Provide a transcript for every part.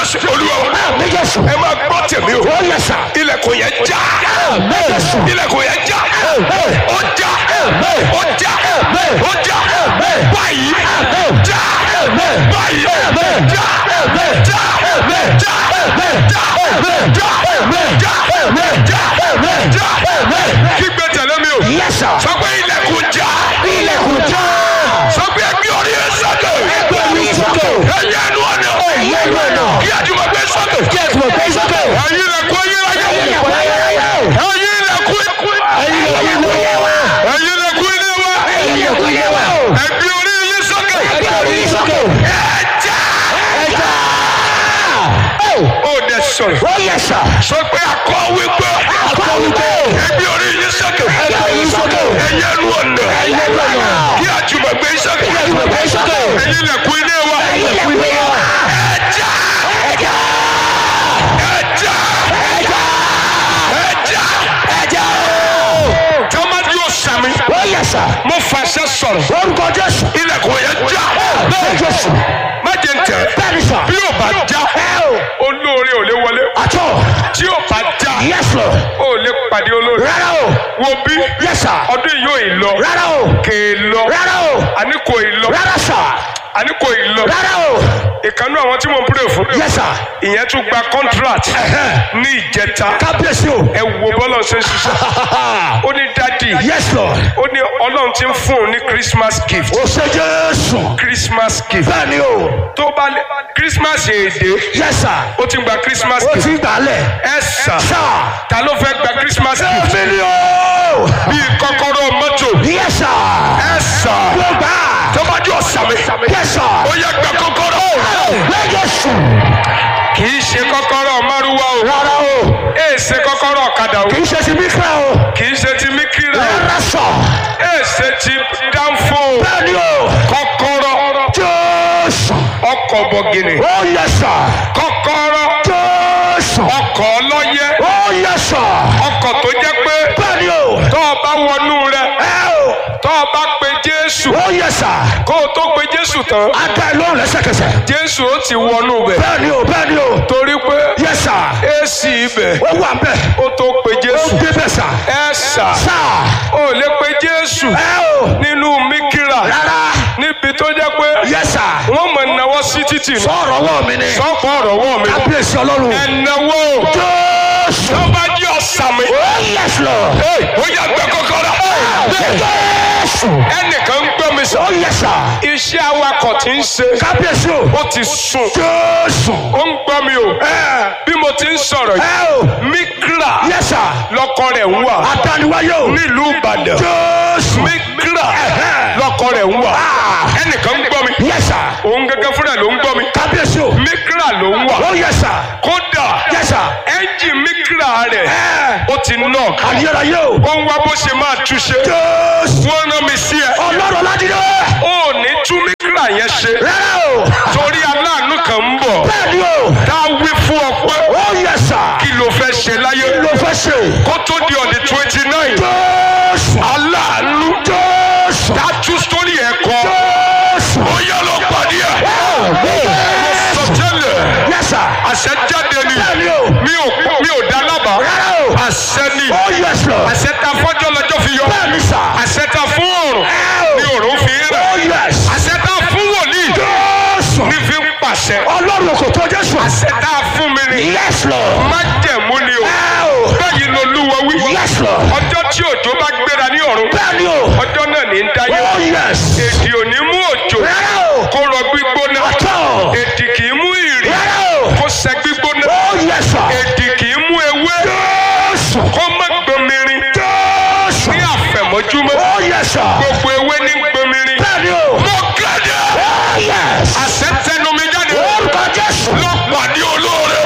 jésù olúwa wa. Àmín Jésù. ẹ máa gbọ́ tèmi o. Ó yẹ sà. ilẹ̀kùn yẹn já. Àmín Jésù. ilẹ̀kùn yẹn já. Àmín. ó já. Àmín. ó já. Àmín. ó já. Àmín. báyìí. Àmín. já. Àmín. báyìí. Àmín. já. Àmín. já. Àmín. já. Àmín. já. Àmín. já. Àmín. já. Àmín. já. Àmín. já. Àmín. kígbe tẹ̀lé mi o. Yes sir. sọ pé ilẹ̀kùn já. Ilẹ̀kùn já. sọ pé ẹgbẹ́ orí ẹ sọ́kè. Ẹgbẹ́ orí sókè. ẹ̀yẹ ẹnu ọ̀nà. Ẹ̀yẹ ẹnu ọ̀nà. kí àjùmọ̀ gbé sọ́kè. Kí ẹ tún gbé sókè. ẹ̀yin ilẹ̀kùn ayérayé. Ilẹ̀kùn ayérayé. ẹ̀yin ilẹ̀kùn ikú. Ẹ̀yin ilẹ̀kùn ilé wa. ẹ̀yin ilẹ̀kùn ilé wa. Ẹ̀yin ilẹ̀kùn ilé wa. ẹgbẹ́ orí ilé sọ́kè. Ẹgbẹ́ orí sókè. ẹja. Ẹja. ó dẹ sọ̀rọ̀. Ó yẹ sà. sọ pé akọ wípé. Akọ wípé. ẹgbẹ́ orí ilé sọ́kè. Ẹgbẹ́ orí sókè. ẹ̀yẹ ẹnu ọ̀nà. Ẹ̀yin ẹnu ọ̀nà. kí àjùmọ̀ gbé sọ́kè. Kí ẹ tún gbé sókè. ẹ̀yin ilẹ̀kùn ilé wa. Ẹ̀yin ilẹ̀kùn ilé wa. ẹja. Ẹja. ẹja. Ẹja. ẹja. Ẹja. tọ́mọdé yóò sàmì. Ó yẹ sà. mo fàṣẹ sọ̀rọ̀. Orúkọ Jésù. ilẹ̀kùn yẹn já. Bẹ́ẹ̀ Jésù. má jẹ́ ń tẹ̀. Bẹ́ẹ̀ni sà. bí o bá já Ẹ o. olóore ò lè wọlé. Àtọ̀. tí o bá já Yes Lord. o lè pàdé olóore. Rárá o. wo bí Yes sir. ọdún yìí yóò ì lọ. Rárá o. kè é lọ. Rárá o. àní kò ì lọ. Rárá sà. àní kò ì lọ. Rárá o. ìkànnì àwọn tí mo ń pray fún. Yes sir. ìyẹn tún gba contract Ẹ̀hẹ́. ní ìjẹta. Kábíyèsí o. ẹ wo bọ́lá ṣe ń ṣiṣẹ́. ó ní dádì. Yes Lord. ó ní ọlọ́run ti ń fún un ní christmas gift. O ṣe Jésù. christmas gift. Bẹ́ẹ̀ni o. tó bá lé christmas èdè Yes sir. ó ti gba christmas O gift. ti gbà lẹ̀. ẹ sà Sà. ta ló fẹ́ gba christmas gift. Èmi ni o. bíi kọ́kọ́rọ́ mọ́tò. Yes sir. ẹ sà Mo gbà. tó bá jọ sàmì. Yes sir. ó yẹ gba kọ́kọ́rọ́. Bẹ́ẹ̀ Jésù. kì í ṣe kọ́kọ́rọ́ márúwá o. Rárá o. ẹ ṣe kọ́kọ́rọ́ ọ̀kadà o. Kì í ṣe ti mí kíra o. kì í ṣe ti míkírà o. Rárá sà. ẹ ṣe ti dánfó o. Bẹ́ẹ̀ni o. kọ́kọ́rọ́ Jésù. ọkọ̀ bọ̀gìnì. Ó yẹ sà. kọ́kọ́rọ́ Jésù. ọkọ̀ ọlọ́yẹ. Ó yẹ sà. ọkọ̀ tó jẹ́ pé Bẹ́ẹ̀ni o. tó o bá wọnú rẹ̀ Ẹ o. tó o bá pe jésù Ó yẹ sà. kó o tó pe jésù tán A dá ẹ lóhùn lẹ́sẹ̀kẹsẹ̀. jésù ó ti wọnú bẹ̀. Bẹ́ẹ̀ni o. Bẹ́ẹ̀ni o. torí pé Yẹ sà. èsì ibẹ̀ Ó wà bẹ́ẹ̀. ó tó pe Ó jésù. dé bẹ́ẹ̀ sà. ẹ sà Sà. ó lè pe jésù Ẹ o. nínú míkírà Rárá. níbi tó jẹ́ pé Yẹ sà. wọ́n mọ̀ náwó sí títì ní. Sọ̀rọ̀ wọ̀ mí ni. sọ́kọ̀ ọ̀rọ̀ wọ̀ mí. Kábíyèsí Ọlọ́run. ẹ náwó Jésù. tó bá jí ọ̀sàmì. Ó yẹ sọ. ó yà gbẹ kọ́kọ́rọ́. Jésù. ẹnìkan ń gbọ́ mi sọ. Ó yẹ sà. iṣẹ́ awakọ̀ tí ń ṣe Kábíyèsí o. ó ti sùn. Jésù. ó ń gbọ́ mi o. Ẹ bí mo ti ń sọ̀rọ̀ yìí. ẹ o. mikra Yẹ sà. lọkọ rẹ̀ ń wà Adániwáyé o. nílùú ìbàdàn. Jésù. mikra lọkọ rẹ̀ ń wà. ẹnìkan ń gbọ́ mi. Yẹ sà. òun gẹ́gẹ́ fúnra ló ń gbọ́ mi. Kábíyèsí o. mikra ló ń wà. Ó yẹ sà. kódà Yẹ sà. ẹ́ńjì mikra rẹ̀ Ẹ. ó ti knock. Àdìyẹ́ráyé o. ó ń wá bó ṣe máa túṣe. Jésù. wọ́n rán mi sí ẹ. Ọlọ́run Ládìrẹ́. ó ní tú mikra yẹn ṣe. Rárá o. torí aláàánú kan ń bọ̀. Bẹ́ẹ̀ni o. tá a wí fún ọ pé Ó yẹ sà. kí ló fẹ́ ṣe láyé. Kí ló fẹ́ ṣe? kó tó di ọ̀dẹ̀ twenty nine. Jésù. aláàánú Jésù. tá a tú sórí ẹ̀ kọ́. Jésù. ó yẹ lọ pàdé ẹ̀. sọ tẹ́lẹ̀ Yẹ sà. àṣẹ jáde ni Bẹ́ẹ̀ni o. mi ò mi ò dá lábàá. Rárá o. àṣẹ ni Ó yẹ sọ. àṣẹ ta fọ́jọ́ lọ́jọ́ fi yọ. Bẹ́ẹ̀ni sà. àṣẹ ta fún òrùn Ẹ ni o. òrùn fi ń Ó rẹ̀. yẹ sà. àṣẹ ta fún wòlíì Jésù. ní fi ń pàṣẹ. Ọlọ́run kò tó Jésù. àṣẹ ta fún mi ni Yes Lord. májẹ̀mú ni o. Ẹ o. bẹ́ẹ̀ ni olúwa wí. Yes Lord. ọjọ́ tí òjò bá gbéra ní ọ̀run Bẹ́ẹ̀ni o. ọjọ́ náà ní ń dáyé. Oh yes. èdè ò ní mú òjò Rárá o. kó rọ gbígbóná. Àtọ̀. èdè kì í mú ìrì Rárá o. kó sẹ gbígbóná. Oh yes sir. èdè kì í mú ewé Jésù. kó má gbomirin Jésù. ní àfẹ̀mọ́júmọ́. Oh yes sir. gbogbo ewé ní gbomirin. Bẹ́ẹ̀ni o. mo kéde Oh yes. àṣẹ tẹnu mi jáde Orúkọ Jésù. lọ pàdé olóore.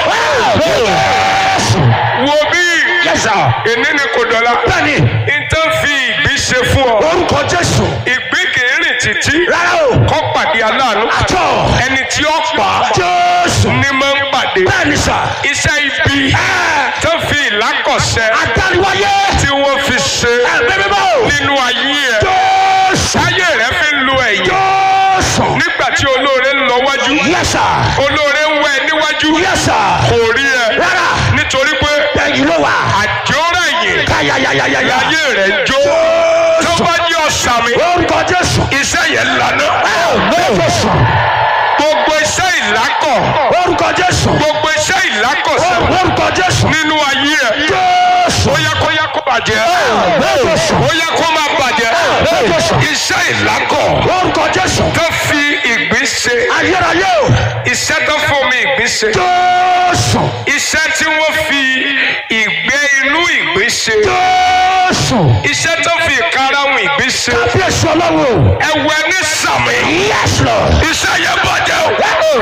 Jésù. wo bí Yes sir. èní ni kò dọ̀la. Bẹ́ẹ̀ni. ìtàn fi ìgbín ṣe fún ọ. Orúkọ Jésù. ìgbín kì í rìn títí Rárá o. kó pàdé aláàánú. Àtọ̀. ẹni tí ó pa á Jésù. ní máa ń pàdé. Bẹ́ẹ̀ni sà. iṣẹ́ ibi Ẹ. tó fi ìlákọ̀ṣẹ́ Adániwáyé. tí wọ́n fi ṣe Ẹ̀mí mímọ́. nínú ayé ẹ̀ Jésù. ayé rẹ̀ fi ń lu ẹ̀yìn Jésù. nígbà nígbà tí olóore ń lọ wájú Yes, sir. olóore ń wẹ níwájú Yes, sir. kò rí ẹ Rárá. nítorí pé Ẹ̀yin ló wà. àjọra yìí Káyàyàyàyà. ayé rẹ̀ ń jó tó Jésù. bá ní ọ̀sàmì Orúkọ Jésù. iṣẹ́ yẹn lànà Jésù. gbogbo iṣẹ́ ìlákọ̀ Orúkọ Jésù. gbogbo iṣẹ́ ìlákọ̀sẹ̀ Orúkọ Jésù. nínú ayé ẹ̀ Jésù. ó yẹ kó yẹ kó bàjẹ́ Jésù. ó yẹ kó máa bàjẹ́ Jésù. iṣẹ́ ìlákọ̀ Orúkọ Jésù. tó fi ìgbín ṣe Ayérayé o. iṣẹ́ tó fomi ìgbín ṣe Jésù. iṣẹ́ tí wọ́n fi ìgbẹ́ inú ìgbín ṣe Jésù. iṣẹ́ tó fi ìkarahun ìgbín ṣe Kábíyèsí ọlọ́run o. ẹ̀wẹ̀ ní sàmì Yes, Lord. iṣẹ́ yẹn bàjẹ́ o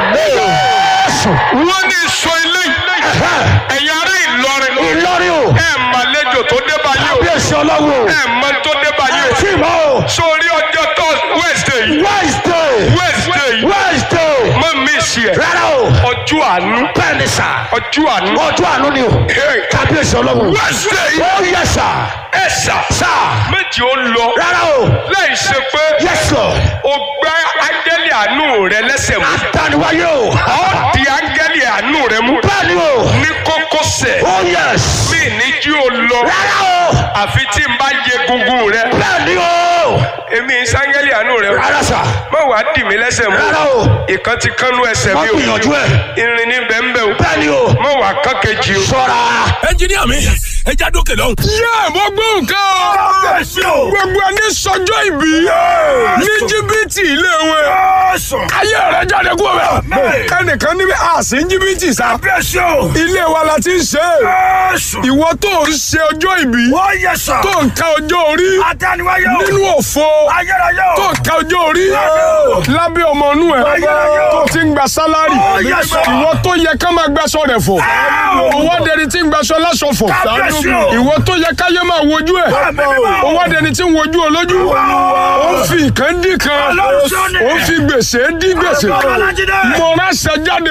Jésù. wọ́n ní sọ ilé ẹ̀yin ará Ìlọrin Ìlọrin o. ẹ̀ màlejò tó dé báyìí o Kábíyèsí ọlọ́run o. ẹ̀ mọ tó dé báyìí o Tí mọ́ o. sórí ọjọ́ tó Wednesday yìí Wednesday. Wednesday yìí Wednesday. mọ mi sí ẹ Rárá o. ọjọ́ àánú Bẹ́ẹ̀ni sà. ọjọ́ àánú Ọjọ́ àánú ni o. Hey. Kábíyèsí ọlọ́run. Wednesday yìí Ó yẹ sà. ẹ sà Sà. méjì ó lọ Rárá o. láì ṣe pé Yes, Lord. o gbá áńgẹ́lì àánú rẹ lẹ́sẹ̀ mú Àtàníwáyé o. ọ́ di áńgẹ́lì àánú rẹ mú Bẹ́ẹ̀ni o. ní kókósẹ̀ Oh yes. mí ní jí o lọ Rárá o. àfi tí n bá yẹ gungun rẹ Bẹ́ẹ̀ni o. èmi sáńgẹ́lì àánú rẹ Rárá sà. má wàá dì mí lẹ́sẹ̀ mú Rárá o. ìkan ti kánú ẹsẹ̀ Má mi o gbìyànjú ẹ̀. irin ní bẹ́ńbẹ́ o Bẹ́ẹ̀ni o. má wàá kán kejì o. Ṣọ́ra. ẹnjiníà mi ẹ já dókè lọ. yé mo gbọ́ nǹkan o kábíyèsí o. gbogbo ẹni sọjọ́ ìbí ní jìbìtì ilé wọn ayé rẹ jáde kú Amen. ọbẹ ẹnìkan níbi àsì ń jìbìtì sá kábíyèsí o. ilé wa la ti ń ṣe é Jésù. ìwọ tó ń ṣe ọjọ́ ìbí wọ́n yẹ sọ. tó ń ka ọjọ́ orí adániwáyé o. nínú òfo ayérayé o. tó ń ka ọjọ́ orí Amen. lábẹ́ ọmọ inú ẹ̀ Ayérayé o. tó ti ń gba sálárì Oh, yes, sir. ìwọ tó yẹ ká máa gbaṣọ rẹ̀ fọ̀ owó adẹni tí ń gbaṣọ láṣọ fọ̀ Kábíyèsí o. ìwọ tó yẹ káyé máa wojú ẹ̀ Amen. owó adẹni tí ń wojú olójú ó ń fi ìkan dí kan Ọlọ́run sọ́ni. ó ń fi gbèsè dí gbèsè Ọlájídé. mo ránṣẹ́ jáde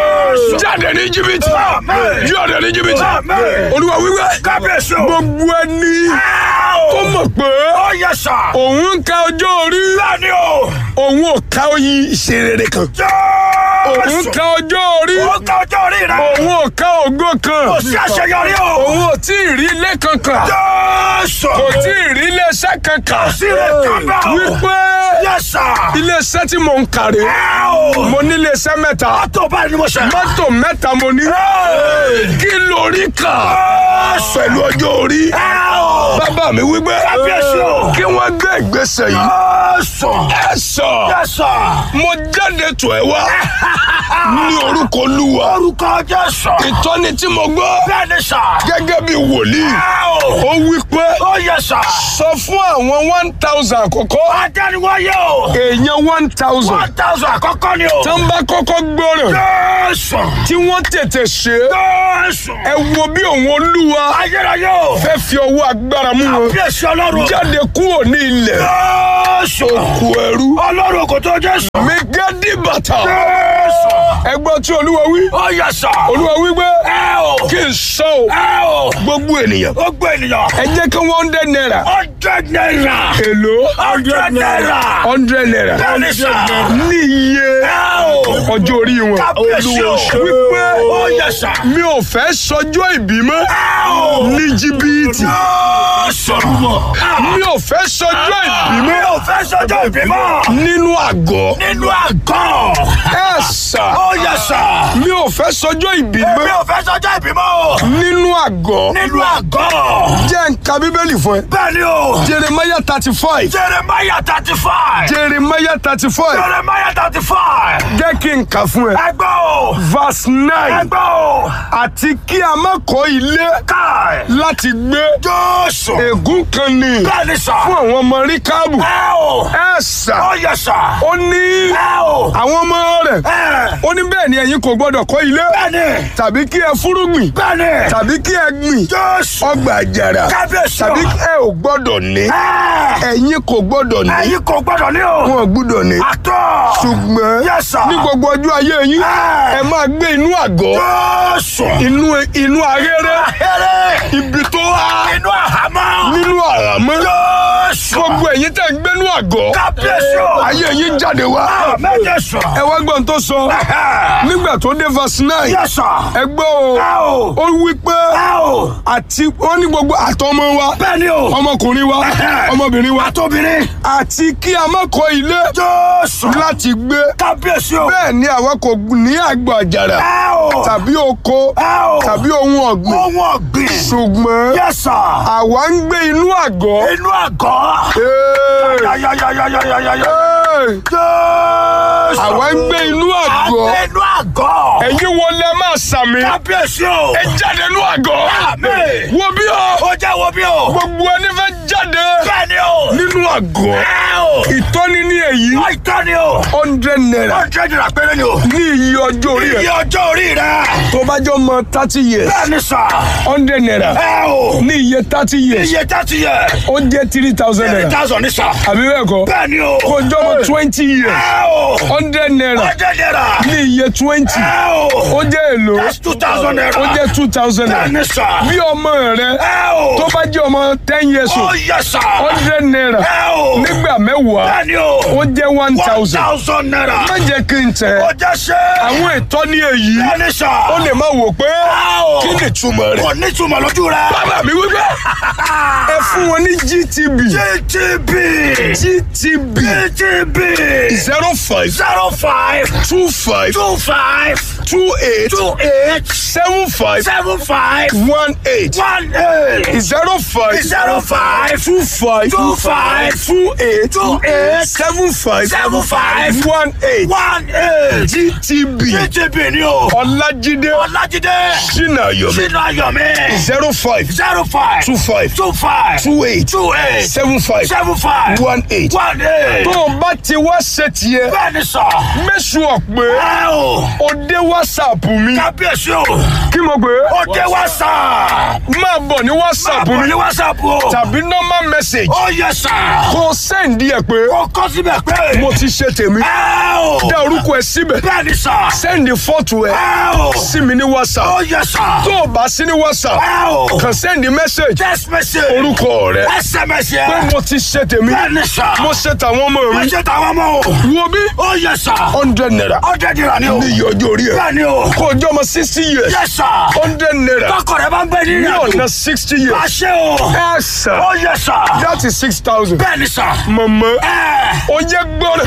jáde ní jìbìtì Amen. jáde ní jìbìtì Amen. olúwa wíwẹ́ kábíyèsí o. gbogbo ẹni tó mọ̀ pé ó yẹ sọ. òun ń ka ọjọ́ orí bẹ́ẹ̀ni o. òun ò ka oyin ìṣerere kan òun Jésù. ka ọjọ́ orí ó ka ọjọ́ orí rẹ. òun ò ka ògo kan kò sí àṣeyọrí o. òun ò tí ì rí ilé kankan Jésù. kò tí ì rí iléeṣẹ́ kankan sí rẹ kábà o. wípé yẹ sọ. iléeṣẹ́ tí mò ń kàrí ẹ o. mo ní iléeṣẹ́ mẹ́ta tó báyìí ni mo ṣe. mọ́tò mẹ́ta mo ní kí lórí kà pẹ̀lú ọjọ́ orí ẹ o. bàbá mi wípé Kábíyèsí o. kí wọ́n gbé ìgbésẹ̀ yìí Jésù. ẹ sọ yẹ sọ. mo jáde tó ẹ wá ní orúkọ olúwa orúkọ Jésù. ìtọ́ni tí mo gbọ́ bẹ́ẹ̀ni sọ. gẹ́gẹ́ bí wòlíì ẹ o. ó wí pé ó yẹ sọ. sọ fún àwọn one thousand àkọ́kọ́ adániwáyé o. èèyàn one thousand one thousand àkọ́kọ́ ni o. tó ń bá kọ́kọ́ gbọ́ràn Jésù. tí wọ́n tètè ṣe é Jésù. ẹ wo bí òun olúwa ayérayé o. fẹ́ fi ọwọ́ agbára mú wọn Kábíyèsí ọlọ́run. jáde kúrò ní ilẹ̀ Jésù. kú ẹrú ọlọ́run kò tó Jésù. mi gẹ́dí bàtà Jésù. ẹgbọ́n tí olúwa wí ó yẹ sọ. olúwa wí pé ẹ o. kí n sọ o ẹ o. gbogbo ènìyàn ó gbé ènìyàn. ẹ jẹ́ kí wọ́n dẹ́ náírà hundred naira. èlò hundred naira. hundred naira bẹ́ẹ̀ni sọ. ní iye ẹ o. ọjọ́ orí wọn Kábíyèsí o. wípé ó yẹ sọ. mi ò fẹ́ sọjọ́ ìbí mọ́ ẹ o. ní jìbìtì Jésù. mi ò fẹ́ sọjọ́ ìbí mi mọ́ ò fẹ́ sọjọ́ ìbímọ. nínú àgọ́ nínú àgọ́. ẹ sà ó yẹ sọ. mi ò fẹ́ sọjọ́ ìbí mi mọ́ ò fẹ́ sọjọ́ ìbímọ. nínú àgọ́ nínú àgọ́. jẹ́ nǹka bíbélì fún ẹ bẹ́ẹ̀ni o. jeremiah thirty five Jeremiah thirty five. jeremiah thirty five Jeremiah thirty five. jẹ́ kí n kà fún ẹ ẹgbẹ́ o. verse nine ẹgbẹ́ o. àti kí a má kọ́ ilé káì. láti gbé Jésù. ègún kan ní bẹ́ẹ̀ni sọ. fún àwọn ọmọ ríkàbù ẹ o. ẹ sà ó yẹ sọ. ó ní ẹ o. àwọn ọmọ rẹ̀ ẹ. ó ó ní bẹ́ẹ̀ ni ẹ̀yin kò gbọ́dọ̀ kọ́ ilé Bẹ́ẹ̀ni. tàbí kí ẹ fúrúgbìn Bẹ́ẹ̀ni. tàbí kí ẹ gbìn Jésù. ọgbà àjàrà Kábíyèsí o. tàbí ẹ ò gbọ́dọ̀ ní Ẹ́. ẹ̀yin kò gbọ́dọ̀ ní Ẹ̀yin kò gbọ́dọ̀ ní o. wọn ò gbọ́dọ̀ ní Àtọ̀. ṣùgbọ́n Yes, sir. ní gbogbo ọjọ́ ayé yín Ẹ́. ẹ máa gbé inú àgọ́ Jésù. inú inú ahéré Ahéré. ibi tó há Inú àhámọ́. nínú àràmọ́ Jésù. gbogbo ẹ̀yin tẹ́ ń gbénú àgọ́ Kábíyèsí o. ayé yín jáde wá Àmín Jésù. ẹ wá gbọ́n tó sọ nígbà tó dé verse nine Yes, sir. ẹ gbọ́ o Ẹ o. ó wí pé Ẹ o. àti wọ́n ní gbogbo àtọmọ wa Bẹ́ẹ̀ni o. ọmọkùnrin wa ọmọbìnrin wa Àtòbìnrin. àti kí a má kọ́ ilé Jésù. láti gbé Kábíyèsí o. bẹ́ẹ̀ ni àwa kò ní àgbà àjàrà Ẹ o. tàbí oko Ẹ o. tàbí ohun ọ̀gbìn Ohun ọ̀gbìn. ṣùgbọ́n Yes, sir. àwa ń gbé inú àgọ́. Inú àgọ́. Hey! Yáyáyáyáyáyáyá. Hey! Jésù. àwa ń gbé inú àgọ́. Àgbẹ̀ inú àgọ́. ẹ̀yin wo lẹ máa sàmì. Kábíyèsí o. ẹ jáde inú àgọ́. Àmín. wo bí o. Ó jẹ́ wo bí o. gbogbo ẹni fẹ́ jáde Bẹ́ẹ̀ni o. nínú àgọ́. Ẹ o. ìtọ́ni ní èyí Àìtọ́ ni o. hundred naira Ọjọ́ ìdìrà péré ni o. ní iye ọjọ́ orí Iye ẹ̀. ọjọ́ orí rẹ̀. tó bá jọ mọ thirty years Bẹ́ẹ̀ni sà. hundred naira Ẹ o. ní iye thirty years Iye tẹ́tí yẹ. ó jẹ́ three thousand Three naira thousand ní sà. àbí bẹ́ẹ̀ kọ́ Bẹ́ẹ̀ni o. kó jọ mọ twenty years Ẹ o. hundred naira Ọjọ́ ìdìrà. ní iye twenty Ẹ o. ó jẹ́ èlò That's two thousand naira. ó jẹ́ two thousand naira Bẹ́ẹ̀ni sà. bí ọmọ rẹ Ẹ o. tó bá jẹ́ ọmọ ten years Ó old yẹ sà. hundred naira Ẹ o. nígbà mẹ́wàá Bẹ́ẹ̀ni o. ó jẹ́ one One thousand thousand naira. má jẹ́ kí n tẹ̀ Ó jẹ́ ṣe. àwọn ìtọ́ni èyí Bẹ́ẹ̀ni sà. ó lè má wò pé Ẹ o. kí ni ìtumọ̀ rẹ̀ Kò ní túmọ̀ lójú rẹ̀. bàbá mi wípé ẹ fún wọn ní GTB GTB. GTB GTB. zero five Zero five two five two five two eight two eight seven five seven five one eight one eight zero five zero five two five two five two eight two eight seven five seven five one eight one eight. GTB GTB ni o. Ọlájídé Ọlájídé. Ṣínàyọ̀mí Sínú Ayọ̀mí. zero five Zero five two five two five two eight two eight seven five seven five one eight. one eight. tó o bá ti wá ṣe tiẹ̀ Bẹ́ẹ̀ni sọ. mẹ́sùn ọ̀pẹ Ẹ o. o dé wásaàpù mi Kábíyèsí o. kí mo gbé Ó dé WhatsApp. máa bọ̀ ní wásaàpù Àbọ̀ mi ní WhatsApp o. tàbí normal message Ó yẹ sà. kó o sẹ́ǹdì ẹ̀ pé Ó kọ́ síbẹ̀ pé. mo ti ṣe tèmi Ẹ o. dá orúkọ ẹ síbẹ̀ Bẹ́ẹ̀ni sà. sẹ́ǹdì fọ́tò ẹ Ẹ o. sí mi ní whatsapp Ó yẹ sà. tó o bá sí ní whatsapp Ẹ o. kàn sẹ́ǹdì message Text message. orúkọ rẹ SMS pé yẹ. mo ti ṣe tèmi Bẹ́ẹ̀ni sà. mo ṣe tàwọn ọmọ Mo mi ṣe tàwọn ọmọ o. wo bí Ó yẹ sà. hundred naira Ó dẹ́ dira ni o. ní iye ọjọ́ orí ẹ Bẹ́ẹ̀ni o. kó o jọ ọmọ sixty years Yẹ sà. hundred naira Tọkọ rẹ bá ń bẹ nínú ní àdó. ọ̀nà sixty years Àṣẹ o. ẹ sà Ó yẹ sà. that is six thousand Bẹ́ẹ̀ni sà. mọ̀mọ́ Ẹ. o yẹ gbọ́dọ̀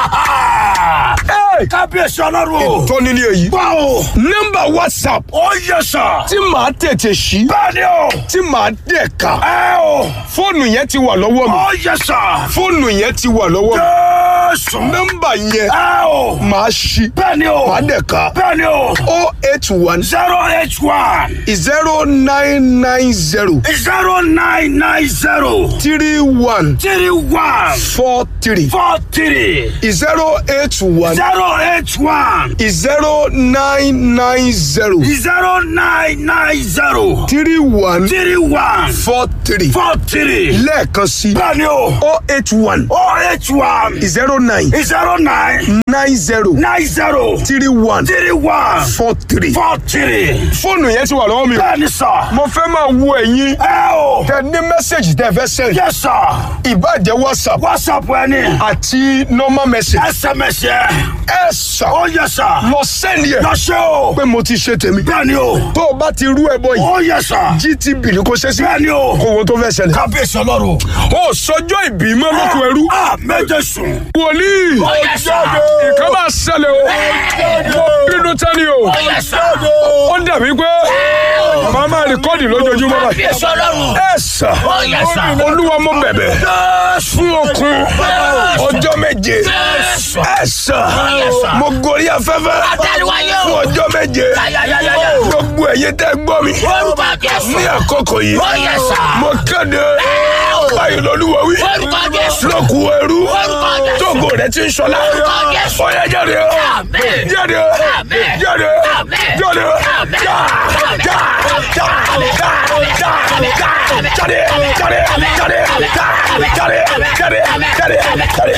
Kábíyèsí ọlọ́run o. tọ́ni ní èyí Gbọ́ o. nọ́mbà whatsapp Ó yẹ sà. tí màá tètè ṣí Bẹ́ẹ̀ni o. tí màá dẹ̀ ká Ẹ o. fóònù yẹn ti wà lọ́wọ́ mi Ó yẹ sà. fóònù yẹn ti wà lọ́wọ́ mi Jésù. nọ́mbà yẹn Ẹ o. màá ṣí Bẹ́ẹ̀ni o. màá dẹ̀ ká Bẹ́ẹ̀ni o. o eight one zero eight one zero nine nine zero zero nine nine zero three one three one four three four three zero eight one zero eight one zero nine nine zero zero nine nine zero three one three one four three four three. lẹ́ẹ̀kan sí Bẹ́ẹ̀ni o. o eight one O eight one zero nine zero nine nine zero nine zero three one three one four three. four three. fóònù yẹn ti wà lọ́wọ́ mi. Bẹ́ẹ̀ni sà. mo fẹ́ máa wo ẹ̀yin Ẹ o. tẹ ní mẹ́sẹ̀gì tẹ fẹ́ sẹ́yìn Yes sir. ìbàjẹ́ whatsapp WhatsApp ẹni. àti normal message SMS yẹ. ẹ sà Ó yẹ sà. lọ sẹ́ni ẹ̀ Lọ ṣe o. pé mo ti ṣe tèmi Bẹ́ẹ̀ni o. tó o bá ti rú ẹ bọ yìí Ó yẹ sà. gtb ni kò ṣe sí Bẹ́ẹ̀ni o. kò wo tó fẹ́ ṣẹlẹ̀. Kábíyèsí ọlọ́run. ó sọjọ́ ìbí mọ́ lóko ẹrú A méje sùn. wòlíì Ó yẹ sà. nǹkan máa ṣẹlẹ̀ o mo bínú tẹ́ni o Ó yẹ sà. ó dàbí pé màá máa rìkọ́dì lójoojúmọ́ báyìí. Kábíyèsí ọlọ́run. ẹ sà Ó yẹ sà. olúwa mo bẹ̀bẹ̀ Jésù. fún okun ọjọ́ méje Jésù. ẹ sà Yes, sir. mo gorí afẹ́fẹ́ Àtẹ̀wáyé o. fún ọjọ́ méje Yáyáyáyá. gbogbo ẹ̀yin tẹ́ gbọ́ mi Orúkọ Jésù. ní àkókò yìí Ó yẹ sà. mo kéde o. báyìí lolúwa wí Orúkọ Jésù. lókù ẹrú Orúkọ Jésù. tógo rẹ ti ń sọlá Orúkọ Jésù. ó yẹ jáde Àmín. Àmín. jáde Àmín. jáde Àmín. jáde Àmín. já já já já já já jáde jáde jáde já jáde jáde jáde jáde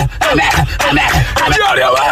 jáde wá.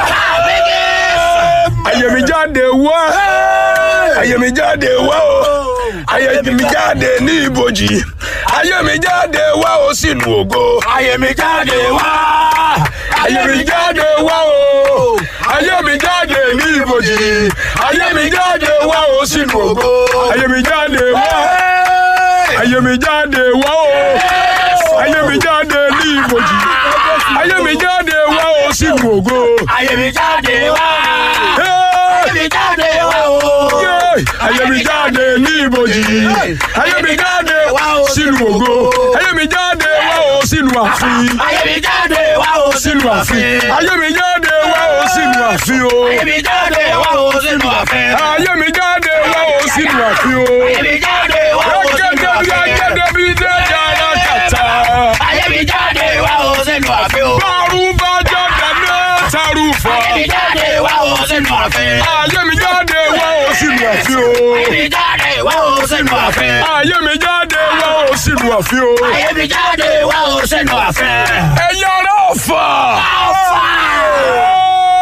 ayé mi jáde wá ayé mi jáde wá o ayé mi jáde ní ibojì ayé mi jáde wá o sínú ògo ayé mi jáde wá ayé mi jáde wá o ayé mi jáde ní ibojì ayé mi jáde wá o sínú ògo ayé mi jáde wá ayé mi jáde wá o ayé mi jáde ní ibojì ayé mi jáde wá o sínú ògo. Ayé mi jáde wá. Hey! Ayé mi jáde wá o. Yay! ayé mi jáde ní ibojì ayé mi jáde sínú ògo ayé mi jáde wá o sínú ààfin Ayé mi jáde wá o sínú ààfin ayé mi jáde wá o sínú ààfin o Ayé mi jáde wá o sínú àfẹ́. ayé mi jáde wá o sínú ààfin o Ayé mi jáde wá o sínú gẹ́gẹ́ bí àfẹ́. agẹ́gẹ́ bí dẹ́jà ara kàtà Ayé mi jáde wá o sínú àfẹ́ o. bárú bá jáde mẹ́tàrú fọ́ Ayé mi jáde wá o sínú àfẹ́. ayé mi jáde wá o sínú ààfin o Ayé mi jáde wá o sínú àfẹ́. ayé mi jáde wá o sínú ààfin o. Ayé mi jáde wá o sínú àfẹ́. ẹ̀yin ará ọ̀fà. Alfa.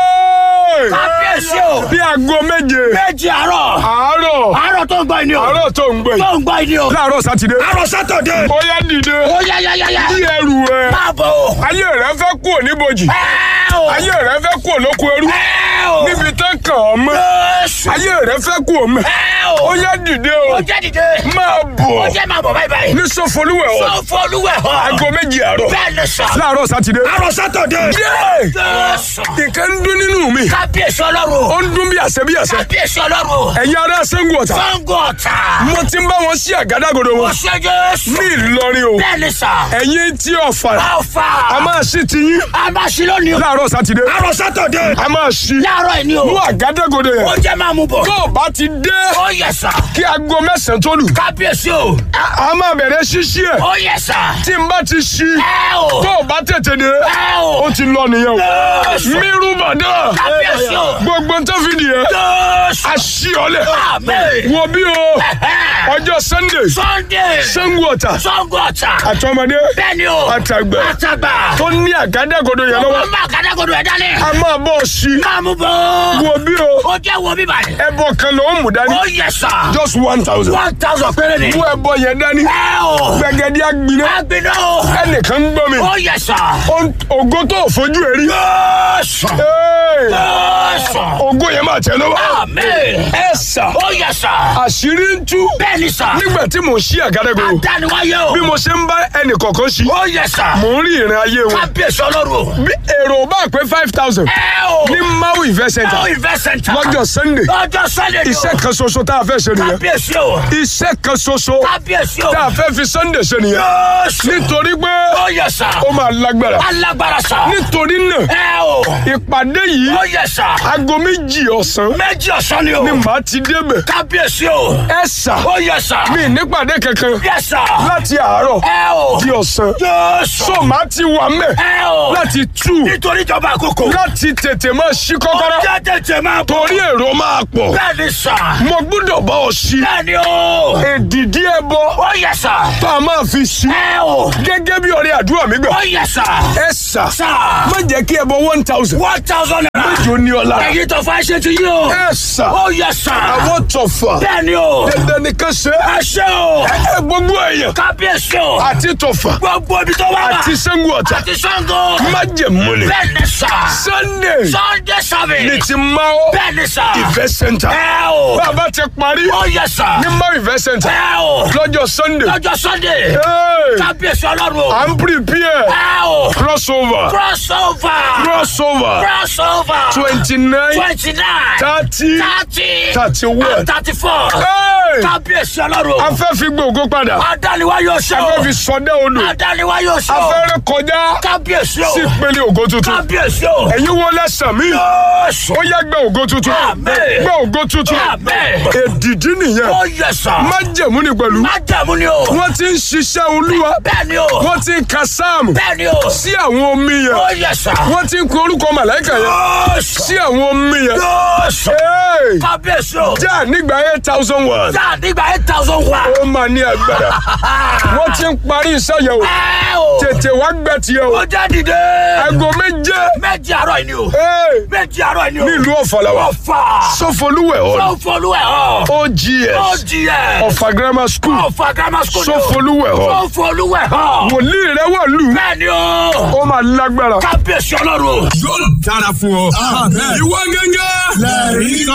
Kábíyèsí o. bí aago méje Méjì àárọ̀. àárọ̀ Àárọ̀ tó ń gbọ́ ni o. àárọ̀ tó ń gbé Tó ń gbọ́ ni o. láàárọ̀ sátidé Àárọ̀ sátọ̀dé. ó yá dìde Ó yá yá yá yá. bí ẹrù ẹ Máa bọ̀ o. ayé rẹ fẹ́ kú níbojì Ẹ́ o. ayé rẹ fẹ́ kú lóko ẹrú Ẹ́ o. níbi tán kàn ọ́ mọ́ Jésù. ayé rẹ fẹ́ kú mọ́ Ẹ́ ó o. yá dìde o Ó jẹ́ dìde. máa Ó bọ̀ jẹ́ máa bọ̀ báyìí báyìí. ní sọfọlúwẹ̀ ọ̀ Sọ fún olúwẹ̀ hàn. aago méjì àárọ̀ Bẹ́ẹ̀ ni sọ. láàárọ̀ sátidé Àárọ̀ sátọ̀dé. yéé Jésù. nǹkan ń dún nínú mi Kábíyèsí ọlọ́run. ó ń dún bí àṣẹ bí àṣẹ Kábíyèsí ọlọ́run. ẹ̀yin ará sẹ́ńgù ọ̀tà Sango ọ̀tà. mo ti ń bá wọn sí àgádágodo Ó wọn ṣe Jésù. ní Ìlọrin o Bẹ́ẹ̀ ni sà. ẹ̀yin tí ọ̀fà Alfa. a máa ṣí ti yín A máa ṣí lónìí o. láàárọ̀ sátidé Àárọ̀ sátọ̀dé. a máa ṣí Láàárọ̀ yìí ni o. mú àgádágodo Ó yẹn jẹ́ máa mú bọ̀. tó o bá ti dé Ó yẹ sà. kí aago mẹ́sàn-án tó lù Kábíyèsí o. a máa bẹ̀rẹ̀ ṣíṣí ẹ̀ Ó yẹ sà. tí n bá ti ṣí Ẹ o. tó o bá tètè dé Ẹ o. ó ti lọ nìyẹn o Jésù. mírú bàdá Kábíyèsí o. gbogbo tó fi nìyẹn Jésù. a ṣí ọ lẹ̀ Àmín. wo bí o ọjọ́ Sunday Sunday. Ṣàngó Ọ̀tà Sango ọ̀tà. àtọmọdé Bẹ́ẹ̀ni o. àtàgbà Àtàgbà. tó ní àgádágodo yẹn lọ́wọ́ Ọmọ àgádágodo ẹ̀ dání. a máa bọ̀ ṣí Máa mú bọ̀. wo bí o Ó jẹ́ wo bíbá yìí. ẹbọ kan ló ń mú dání Ó yẹ sà. just one thousand One thousand péré ni. mú ẹbọ yẹn dání Ẹ o. gbẹgẹdí agbiná Agbiná o. ẹnìkan ń gbọ́ mi Ó yẹ sà. Ó- ògo tó fojú ẹ rí Jésù. Hey! Jésù. ògo yẹn máa tẹ lọ́wọ́ Àmín. ẹ sà Ó yẹ sà. àṣírí ń tú Bẹ́ẹ̀ni sà. nígbà tí mò ń ṣí àgádágodo Àdániwáyé o. bí mo ṣe ń bá ẹnì kọ̀ọ̀kan ṣí Ó yẹ sà. mò ń rí ìrìn ayé wọn Kábíyèsí ọlọ́run o. bí èrò bá pé five thousand Ẹ o. ní maui invest center Ó invest center. lọ́jọ́ Sunday Lọ́jọ́ Sunday ni o. iṣẹ́ kan ṣoṣo tá a fẹ́ ṣe nìyẹn Kábíyèsí o. iṣẹ́ kan ṣoṣo Kábíyèsí o. tá a fẹ́ fi Sunday ṣe nìyẹn Jésù. nítorí pé Ó yẹ sà. ó máa lágbára Alágbára sà. nítorí náà Ẹ o. ìpàdé yìí Ó yẹ sà. aago méjì ọ̀sán Méjì ọ̀sán ni o. ni màá ti débẹ̀ Kábíyèsí o. ẹ sà Ó yẹ sà. mi nípàdé kankan Yẹ sà. láti àárọ̀ Ẹ o. di ọ̀sán Jésù. so màá ti wà mẹ́ Ẹ o. láti tú Nítorí ìjọba àkókò. láti tètè máa ṣí kọ́kọ́rọ́ Ọjọ́ tètè máa bọ̀. torí èrò máa pọ̀ Bẹ́ẹ̀ni sà. mo gbọ́dọ̀ bá ọ ṣí Bẹ́ẹ̀ni o. èdìdí ẹbọ Ó yẹ sà. tá a máa fi ṣí Ẹ o. gẹ́gẹ́ bí ọrẹ àdúrà mi gbà Ó yẹ sà. ẹ sà Sà. má jẹ́ kí ẹbọ one thousand One thousand naira. jò ní ọ lára Ẹyin tó fa ṣe ti yí o. ẹ sà Ó yẹ sà. àwọn tọ̀fà Bẹ́ẹ̀ni o. dandan nìkan ṣe Ẹ ṣe o. ẹ gbogbo èèyàn Kábíyèsí o. àti tọ̀fà Gbogbo ibi tó wá wà. àti Ṣàngó Ọ̀tà Àti Ṣàngó. májẹ̀mú ni Bẹ́ẹ̀ni sà. Sunday Sunday service. ní ti máa Bẹ́ẹ̀ni sà. ìfẹ́ center Ẹ o. bàbá ti parí Ó yẹ sà. ní máa ìfẹ́ center Ẹ o. lọ́jọ́ Sunday Lọ́jọ́ Sunday. Hey! Kábíyèsí ọlọ́run o. à ń prepare Ẹ o. crossover Crossover. crossover Crossover. twenty nine Twenty nine. thirty Thirty. thirty one. Thirty four. Hey! Hey! kábíyèsí ọlọ́run o. a fẹ́ fi gbòògó padà adániwá yóò ṣe a o. fẹ́ fi sọdẹ́ odò adániwá yóò ṣe a o. fẹ́ ré kọjá kábíyèsí o. sí ìpele ògo tuntun kábíyèsí o. ẹ̀yin wo lẹ́sàn mí yóò ó yẹ gbẹ ògo tuntun Àmín. gbẹ ògo tuntun Àmín. èdìdí nìyẹn ó yẹ sà. májẹ̀mú ni pẹ̀lú má jẹ̀mú ni o. wọ́n ti ń ṣiṣẹ́ olúwa bẹ́ẹ̀ ni o. wọ́n ti ń ka sáàmù bẹ́ẹ̀ ni o. sí àwọn omi yẹn ó yẹ sà. wọ́n ti ń kọ orúkọ màláìkà yẹn yóò sà. sí àwọn omi yẹn yóò sà. Hey! kábíyèsí o. já nígbà eight thousand one já nígbà eight thousand one. ó máa ní agbára wọ́n ti ń parí iṣẹ́ yẹn o ẹ o. tètè wá gbẹ tiẹ̀ o ó jẹ́ dìde. aago méje méjì àárọ̀ yìí ni o. Hey! méjì àárọ̀ yìí ni o. nílùú ọ̀fọ̀làwà ọ̀fà. sọfọlúwẹ̀ ọ̀ sọ́fọlúwẹ̀ hàn. OGS OGS. ọ̀fà grammar school ọ̀fà grammar school ni o. sọfọlúwẹ̀ ọ̀ sọ́fọlúwẹ̀ hàn. wòlíì rẹ wà lù bẹ́ẹ̀ ni o. ó máa lágbára. kábíyèsí ọlọ́run o. yóò dára fún ọ. ìwọ gẹ́gẹ́.